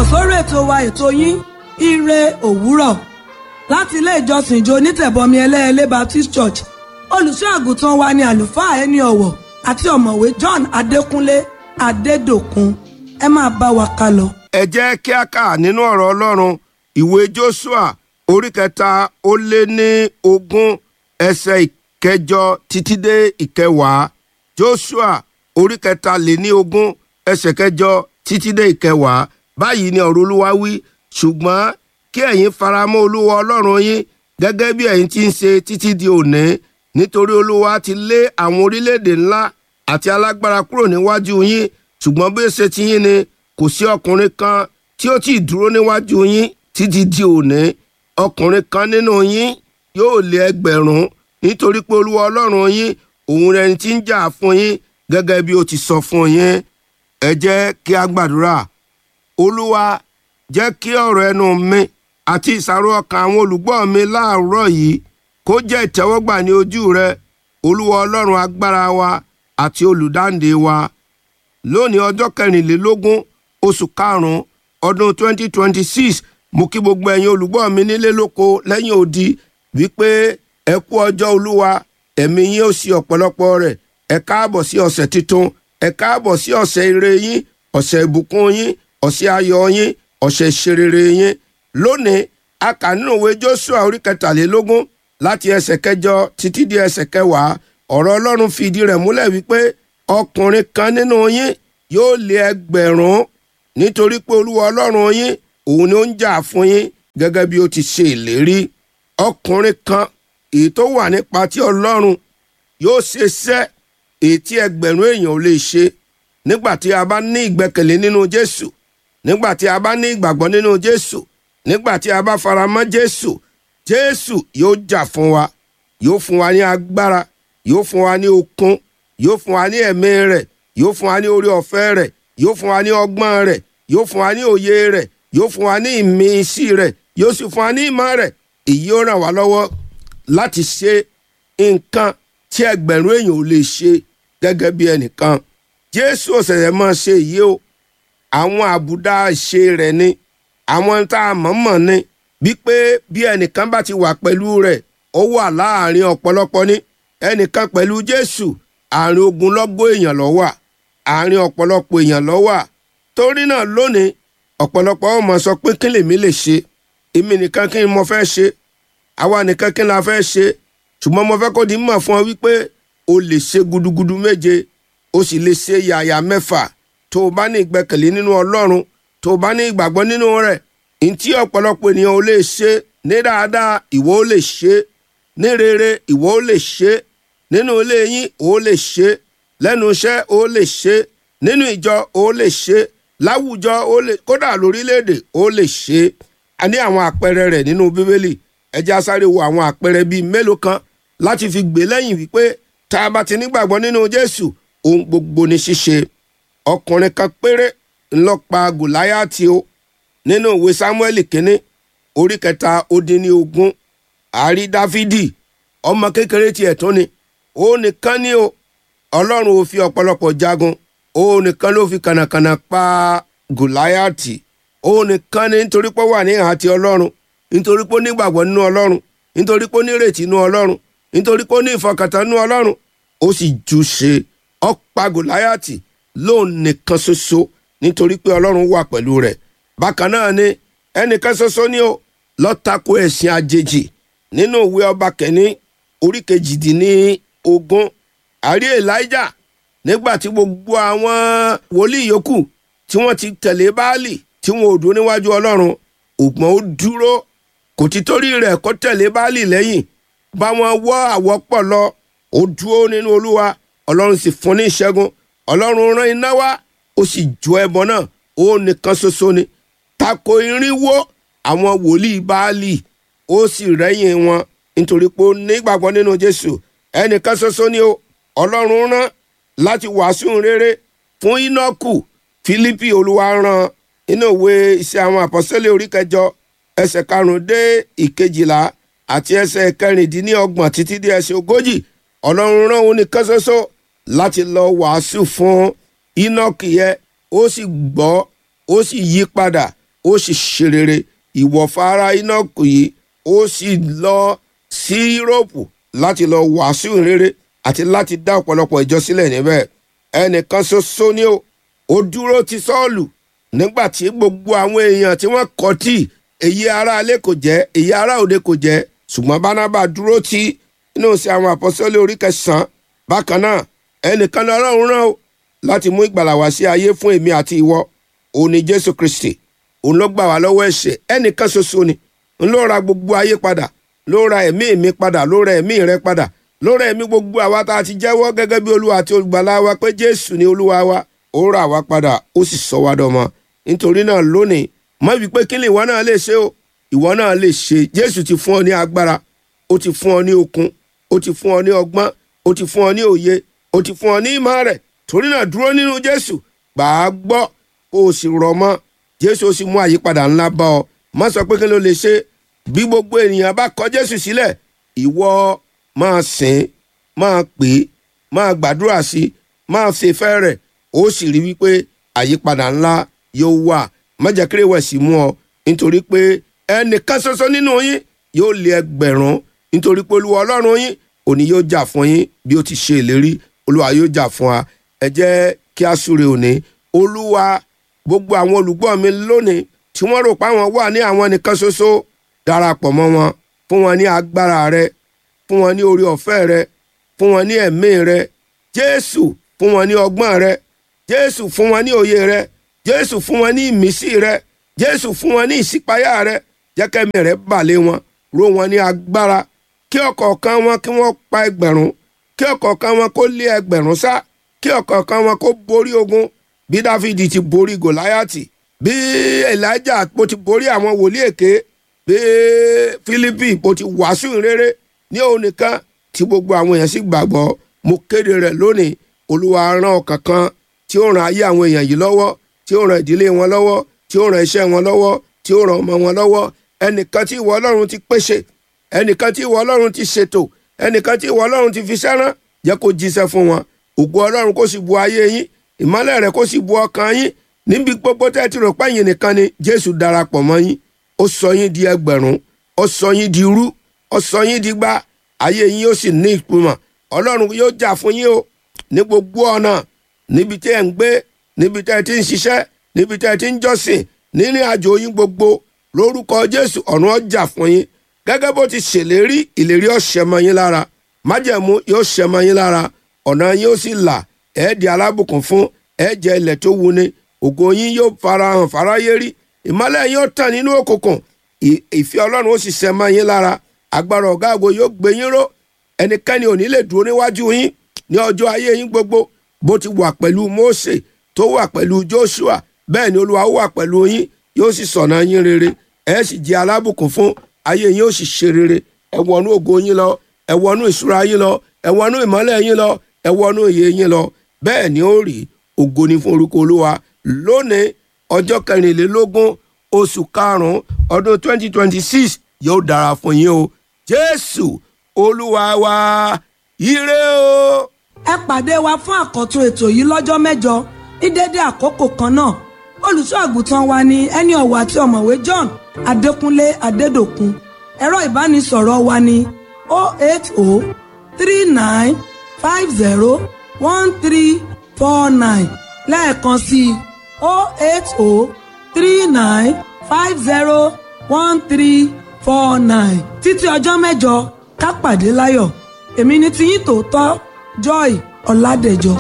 káàbọ̀ sórí ètò wa ètò yín ire òwúrọ̀ láti ilé ìjọsìn ìjọ onítẹ̀bọmi ẹlẹ́ẹ̀lẹ́ Baptist Church olùṣọ́ àgùntàn wa ni àlùfáà ẹni ọ̀wọ̀ àti ọ̀mọ̀wé John Adékúnlé Adédòkun ẹ máa bá wa ká lọ. ẹ jẹ́ kí a kà nínú ọ̀rọ̀ ọlọ́run ìwé Jóṣúà orí kẹta ó lé ní ogún ẹsẹ̀ ìkẹjọ títí dé ìkẹwàá Jóṣúà orí kẹta lé ní ogún ẹsẹ̀ kẹjọ títí dé ìkẹwàá báyìí ni ọ̀rọ̀ olúwa wí ṣùgbọ́n kí ẹ̀yin faramọ́ olúwa ọlọ́run yín gẹ́gẹ́ bí ẹ̀yin ti ń ṣe títí di òní nítorí olúwa ti lé àwọn orílẹ̀-èdè ńlá àti alágbára kúrò níwájú yín ṣùgbọ́n bí ó ṣe ti yín ni kò sí ọkùnrin kan tí ó ti dúró níwájú yín títí di òní ọkùnrin kan nínú yín yóò lé ẹgbẹ̀rún nítorí pé olúwa ọlọ́run yín òun rẹ̀ ti ń jà fún yín gẹ́gẹ́ bí ó ti sọ fún yín ẹ jẹ́ kí a gbàdúrà olúwa jẹ́ kí ọ̀rọ̀ ẹnu mi àti ìsàrò ọkàn àwọn olùgbọ́ mi láàárọ̀ yìí kó jẹ́ ìtẹ́wọ́gbà ní ojú rẹ olúwa ọlọ́run agbára wa àti olùdáǹdè wa lónìí ọjọ́ kẹrìnlélógún oṣù karùn-ún ọdún 2026 mo kí gbogbo ẹ̀yin olùgbọ́ mi nílé lóko lẹ́yìn odi wípé ẹ kú ọjọ́ olúwa ẹ̀mí yín ó sì ọ̀pọ̀lọpọ̀ rẹ̀ ẹ káàbọ̀ sí ọ̀sẹ̀ tuntun ẹ káàbọ̀ sí ọ̀sẹ̀ ire yín ọ̀sẹ̀ ìbùkún yín ọ̀sẹ̀ ayọ̀ yín ọ̀sẹ̀ ìṣerere yín lónìí a kà nínú ìwé Jóṣúà orí kẹtàlélógún láti ẹsẹ̀ kẹjọ títí di ẹsẹ̀ kẹwàá ọ̀rọ̀ Ọlọ́run fi ìdí rẹ̀ múlẹ̀ wípé ọkùnrin kan nínú yín yóò lé ẹgbẹ̀rún nítorí pé Olúwa Ọlọ́run yín òun ni ó ń jà fún yín gẹ́gẹ́ bí ó ti ṣe ìlérí ọkùnrin kan èyí tó wà nípa tí Ọlọ́run yóò ṣe iṣẹ́ èyí tí ẹgbẹ̀rún èèyàn ò lè ṣe nígbà tí a bá ní ìgbẹ́kẹ̀lé nínú Jésù nígbà tí a bá ní ìgbàgbọ́ nínú Jésù nígbà tí a bá fara mọ́ Jésù Jésù yóò jà fún wa yóò fún wa ní agbára yóò fún wa ní okun yóò fún wa ní ẹ̀mí rẹ̀ yóò fún wa ní orí ọ̀fẹ́ rẹ̀ yóò fún wa ní ọgbọ́n rẹ̀ yóò fún wa ní òye rẹ̀ yóò fún wa ní ìmísí rẹ̀ yóò sì fún wa ní ìmọ̀ rẹ̀ èyí ó ràn wá lọ́wọ́ láti ṣe nǹkan tí ẹgbẹ̀rún èèyàn ò lè ṣe gẹ́gẹ́ bí ẹnìkan Jésù ọ̀sẹ̀sẹ̀ máa ṣe èyí o àwọn àbùdá ṣe rẹ̀ ni àwọn tá a mọ̀ọ́mọ̀ ni wípé bí ẹnìkan bá ti wà pẹ̀lú rẹ̀ ó wà láàrin ọ̀pọ̀lọpọ̀ ní ẹnìkan pẹ̀lú Jésù àárín ogunlọ́gọ̀ èèyàn ló wà àárín ọ̀pọ̀lọpọ̀ èèyàn ló wà torí náà lónìí ọ̀pọ̀lọpọ̀ ó máa sọ pé kí lèmi lè ṣe èmi nìkan kí ni mo fẹ́ ṣe àwa nìkan kí ni a fẹ́ ṣe ṣùgbọ́n mo fẹ́ kó di mọ̀ fún ọ wípé o lè ṣe gudugudu méje o sì lè ṣe yàyà mẹ́fà tó o bá ní ìgbẹ́kẹ̀lé nínú Ọlọ́run tó o bá ní ìgbàgbọ́ nínú rẹ̀ ntí ọ̀pọ̀lọpọ̀ ènìyàn ò lè ṣe ní dáadáa ìwọ ò lè ṣe ní rere ìwọ ò lè ṣe nínú ilé yín ò lè ṣe lẹ́nu iṣẹ́ ò lè ṣe nínú ìjọ ò lè ṣe láwùjọ ò lè kódà lórílẹ̀‐èdè ò lè ṣe a ní àwọn àpẹẹrẹ rẹ̀ nínú bíbélì ẹ jẹ́ á sáré wo àwọn àpẹẹrẹ bíi mélòó kan láti fi gbé lẹ́yìn wípé tá a bá ti nígbàgbọ́ nínú Jésù ohun gbogbo ní ṣíṣe ọkùnrin kan péré ńlọ pa Gòláyátì o nínú ìwé Sámúẹ́lì kínní orí kẹta ó dín ní ogún àárí Dáfídì ọmọ kékeré tiẹ̀ tún ni ó nìkan ni o Ọlọ́run ò fi ọ̀pọ̀lọpọ̀ jagun ó nìkan ló fi kànàkànà pa Gòláyátì ó nìkan ni nítorí pé ó wà ní ìhà ti Ọlọ́run nítorí pé ó nígbàgbọ́ nínú Ọlọ́run nítorí pé ó ní ìrètí nínú Ọlọ́run nítorí pé ó ní ìfọkàntán nínú Ọlọ́run ó sì jù ṣe ó pa Gòláyátì lóun nìkan ṣoṣo nítorí pé Ọlọ́run wà pẹ̀lú rẹ̀ bákan náà ni ẹnìkan ṣoṣo ni ó lọ tako ẹ̀sìn àjèjì nínú ìwé ọba kẹ́ni orí kejìdínní ogún àrí Elijah nígbà tí gbogbo àwọn wòlíì yòókù tí wọ́n ti tẹ̀lé Báálì tí wọn ò dúró níwájú Ọlọ́run ògbọ́n ó dúró kò ti torí rẹ̀ kó tẹ̀lé Báálì lẹ́yìn bá wọn wọ́ àwọ́pọ̀ lọ ó dúró nínú Olúwa Ọlọ́run sì fún ní ìṣẹ́gun Ọlọ́run rán iná wá ó sì jó ẹbọ náà ó nìkan ṣoṣo ni tako irinwó àwọn wòlíì Báálì ó sì rẹ́yìn wọn nítorí pé ó nígbàgbọ́ nínú Jésù ẹnìkan ṣoṣo ni ó Ọlọ́run rán láti wàásù rere fún Ínákù Fílípì Olúwa rán inú ìwé iṣẹ́ àwọn àpọ́sítélì orí kẹjọ ẹsẹ̀ karùn-ún dé ìkejìlá àti ẹsẹ̀ kẹrìndínlọ́gbọ̀n títí dé ẹsẹ̀ ogójì Ọlọ́run rán òun nìkan ṣoṣo láti lọ wàásù fún Ínákì yẹ ó sì gbọ́ ó sì yí padà ó sì ṣe rere ìwọ̀fà ara Ínákù yìí ó sì lọ sí Yúróòpù láti lọ wàásù rere àti láti dá ọ̀pọ̀lọpọ̀ ìjọ sílẹ̀ níbẹ̀ ẹnìkan ṣoṣo ni ó ó dúró ti Sọ́ọ̀lù nígbà tí gbogbo àwọn èèyàn tí wọ́n kọ̀ tí èyí ará ilé kò jẹ́ èyí ará òde kò jẹ́ ṣùgbọ́n Bánábà dúró tí inú sí àwọn àpọ́sítélì orí kẹsàn-án bákan náà ẹnìkan ní Ọlọ́run rán o láti mú ìgbàlà wá sí ayé fún èmi àti ìwọ òun ni Jésù Kristi òun ló gbà wá lọ́wọ́ ẹ̀ṣẹ̀ ẹnìkan ṣoṣo ni ń ló ra gbogbo ayé padà ló ra ẹ̀mí mi padà ló ra ẹ̀mí rẹ padà ló ra ẹ̀mí gbogbo àwa tá a ti jẹ́wọ́ gẹ́gẹ́ bí olúwa àti olùgbàlà wa pé Jésù ni olúwa wa ó rà wá padà ó sì sọ wá dọmọ nítorí náà lónìí má wí pé kí ni ìwọ náà lè ṣe o ìwọ náà lè ṣe Jésù ti fún ọ ní agbára ó ti fún ọ ní okun ó ti fún ọ ní ọgbọ́n ó ti fún ọ ní òye ó ti fún ọ ní ìmọ̀ rẹ̀ torí náà dúró nínú Jésù gbà á gbọ́ kó o sì rọ̀ mọ́ Jésù ó sì mú àyípadà ńlá bá ọ má sọ pé kí ló lè ṣe bí gbogbo ènìyàn bá kọ̀ Jésù sílẹ̀ ìwọ máa sìn máa pè é máa gbàdúrà sí i máa fèfẹ́ rẹ̀ ó sì rí wípé àyípadà ńlá yóò wà májàkiri wẹ̀ sí mú ọ nítorí pé ẹnìkan ṣoṣo nínú yín yóò lé ẹgbẹ̀rún nítorí pé olúwa ọlọ́run yín òní yóò jà fún yín bí ó ti ṣe ìlérí olúwa yóò jà fún wa ẹ jẹ́ kí a súre òní olúwa gbogbo àwọn olùgbọ́ mi lónìí tí wọ́n rò pé àwọn wà ní àwọn nìkan ṣoṣo darapọ̀ mọ́ wọn fún wọn ní agbára rẹ fún wọn ní orí ọ̀fẹ́ rẹ fún wọn ní ẹ̀mí rẹ jésù fún wọn ní ọgbọ́n rẹ jésù fún wọn ní òye rẹ jésù fún wọn ní ìmísí rẹ jésù fún wọn ní ìṣípayá rẹ jẹ́kẹ́mi rẹ balẹ̀ wọn ró wọn ní agbára kí ọ̀kọ̀ọ̀kan wọn kí wọ́n pa ẹgbẹ̀rún kí ọ̀kọ̀ọ̀kan wọn kó lé ẹgbẹ̀rún sá kí ọ̀kọ̀ọ̀kan wọn kó borí ogun bí dáfídì ti borí gòláyàtì bí elijah bó ti borí àwọn wòlíì èké bí fílípì bó ti wàásù rere ní òun nìkan tí gbogbo àwọn èèyàn sì gbàgbọ́ mo kéde rẹ̀ lónìí olúwa rán ọkàn kan tí ó ràn ayé àwọn èèyàn yìí lọ́wọ́ tí ó ràn ìdílé wọn lọ́wọ́ tí ó ràn iṣẹ́ wọn lọ́wọ́ tí ó ràn ọmọ wọn lọ́wọ́ ẹnìkan tí ìwọ ọlọ́run ti pèsè ẹnìkan tí ìwọ ọlọ́run ti ṣètò ẹnìkan tí ìwọ ọlọ́run ti fi sẹ́rán jẹ́ kó jíṣẹ́ fún wọn ògo ọlọ́run kó sì bu ayé yín ìmọ́lẹ̀ rẹ̀ kó sì bu ọkàn yín níbi gbogbo tẹ́ ti rò pẹ́yìn nìkan ni jésù darapọ̀ mọ́ yín ó sọ yín di ẹgbẹ̀rún ó sọ yín di rú ó sọ yín di gbá ayé yín yóò sì ní ìpìmọ̀ ọlọ́run yóò jà fún yín o ní gbogbo ọ̀nà níbi tí ẹ̀ ń gbé níbi tẹ́ ẹ ti ń ṣiṣẹ́ níbi tẹ́ ẹ ti ń jọ́sìn nínú àjò yín gbogbo lórúkọ jésù ọ̀run ó jà fún yín gẹ́gẹ́ bó ti ṣèlérí ìlérí ó ṣẹ mọ́ yín lára májẹ̀mú yóò ṣẹ mọ́ yín lára ọ̀nà yín ó sì là ẹ̀ di alábùkún fún ẹ̀ jẹ́ ilẹ̀ tó wuni ògo yín yóò farahàn fáráyé rí ìmọ́lẹ̀ yín ó tàn nínú òkùnkùn ìfẹ́ ọlọ́run ó sì ṣẹ mọ́ yín lára agbára ọ̀gá àgbo yóò gbé yín ró ẹnikẹ́ni ò ní lè dúró níwájú yín ní ọjọ́ ayé yín gbogbo bó ti wà pẹ̀lú Mósè tó wà pẹ̀lú Joshua bẹ́ẹ̀ ni olúwa ó wà pẹ̀lú yín yóò sì sọ̀nà yín rere ẹ sì jẹ́ alábùkún fún ayé yín ó sì ṣe rere ẹ wọnú ògo yín lọ ẹ wọnú ìṣúra yín lọ ẹ wọnú ìmọ́lẹ̀ yín lọ ẹ wọnú ìyè yín lọ bẹ́ẹ̀ ni ó rí ògo ní fún orúkọ olúwa lónìí ọjọ́ kẹrìnlélógún oṣù karùn-ún ọdún twenty twenty six yóò dára fún yín o jésù olúwa wa ire o. ẹ pàdé wa fún àkọ́tún ètò yìí lọ́jọ́ mẹ́jọ ní dédé àkókò kan náà olùṣọ́ àgùntàn wa ni ẹni ọ̀wọ̀ àti ọ̀mọ̀wé John Adékúnlé Adédòkun ẹ̀rọ ìbánisọ̀rọ̀ wa ni 08039501349 lẹ́ẹ̀kan sí i 08039501349 títí ọjọ́ mẹ́jọ ká pàdé láyọ̀ èmi ni tiyín tòótọ́ Joy Ọládẹ̀jọ.